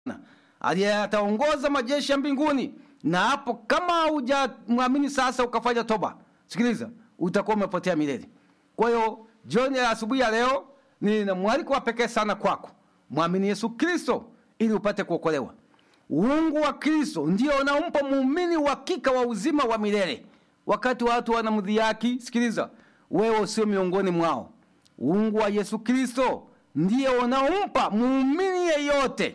aliye ataongoza majeshi ya mbinguni na hapo kama hujamwamini sasa ukafanya toba sikiliza utakuwa umepotea milele kwa hiyo jioni ya asubuhi ya leo nina mwaliko wa pekee sana kwako mwamini yesu kristo ili upate kuokolewa uungu wa kristo ndio unaompa muumini uhakika wa uzima wa milele wakati watu wanamdhihaki sikiliza wewe usio miongoni mwao uungu wa yesu kristo ndiye unaompa muumini yeyote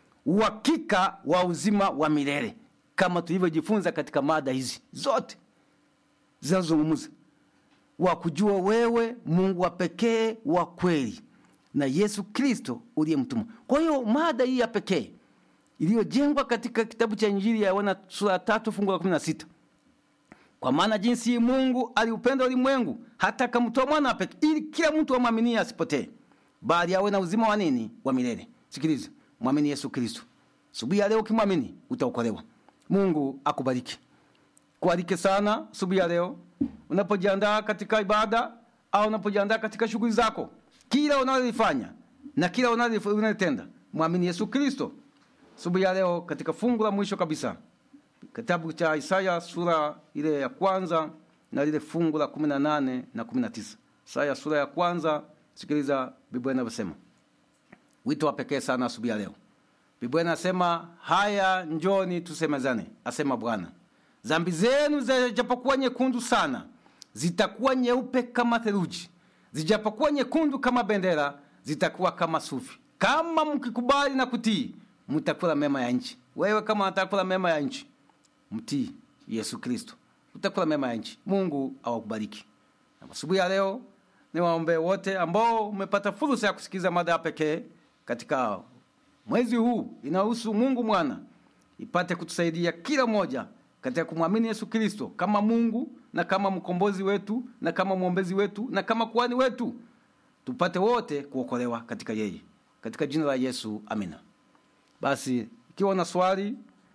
uhakika wa uzima wa milele kama tulivyojifunza katika mada hizi zote zinazozungumza wa kujua wewe mungu wa pekee wa kweli na yesu kristo uliyemtuma kwa hiyo mada hii ya pekee iliyojengwa katika kitabu cha injili ya yohana sura ya tatu fungu la kumi na sita kwa maana jinsi mungu aliupenda ulimwengu hata akamtoa mwana pekee ili kila mtu amwaminie asipotee bali awe na uzima wa nini wa milele sikiliza mwamini yesu kristo subuhi ya leo ukimwamini utaokolewa mungu akubariki kualike sana subuhi ya leo unapojiandaa katika ibada au unapojiandaa katika shughuli zako kila unalolifanya na kila unalotenda mwamini yesu kristo subuhi ya leo katika fungu la mwisho kabisa kitabu cha isaya sura ile ya kwanza na lile fungu la kumi na nane na kumi na tisa isaya sura ya kwanza sikiliza biblia inavyosema wito wa pekee sana asubuhi ya leo biblia inasema haya njoni tusemezane asema bwana zambi zenu zijapokuwa nyekundu sana zitakuwa nyeupe kama theluji zijapokuwa nyekundu kama bendera zitakuwa kama sufi kama mkikubali na kutii mtakula mema ya nchi wewe kama atakula mema ya nchi mtii yesu kristo utakula mema ya nchi mungu awakubariki asubuhi ya leo niwaombee wote ambao umepata fursa ya kusikiliza mada ya pekee katika mwezi huu inahusu mungu mwana ipate kutusaidia kila mmoja katika kumwamini yesu kristo kama mungu na kama mkombozi wetu na kama mwombezi wetu na kama kuhani wetu tupate wote kuokolewa katika yeye katika jina la yesu amina basi ikiwa una swali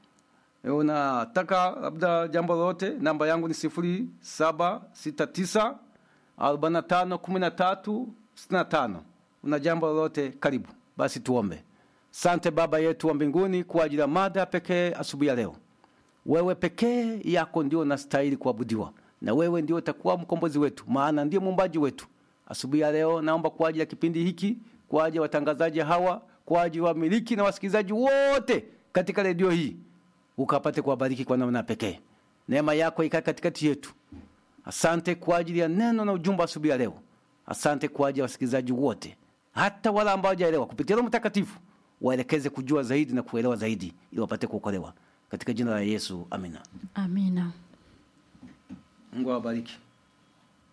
unataka labda jambo lolote namba yangu ni sifuri saba sita tisa arobaini na tano kumi na tatu sitini na tano una jambo lolote karibu basi tuombe sante baba yetu wa mbinguni kwa ajili ya mada pekee asubuhi ya leo wewe pekee yako ndio unastahili kuabudiwa na wewe ndio utakuwa mkombozi wetu maana ndio muumbaji wetu asubuhi ya leo naomba kwa ajili ya kipindi hiki kwa ajili ya watangazaji hawa kwa ajili ya wamiliki na wasikilizaji wote katika redio hii ukapate kuwabariki kwa namna pekee neema yako ikae katikati yetu asante kwa ajili ya neno na ujumbe asubuhi ya leo asante kwa ajili ya wasikilizaji wote hata wale ambao hawajaelewa kupitia roho mtakatifu waelekeze kujua zaidi na kuelewa zaidi ili wapate kuokolewa katika jina la yesu amina amina mungu awabariki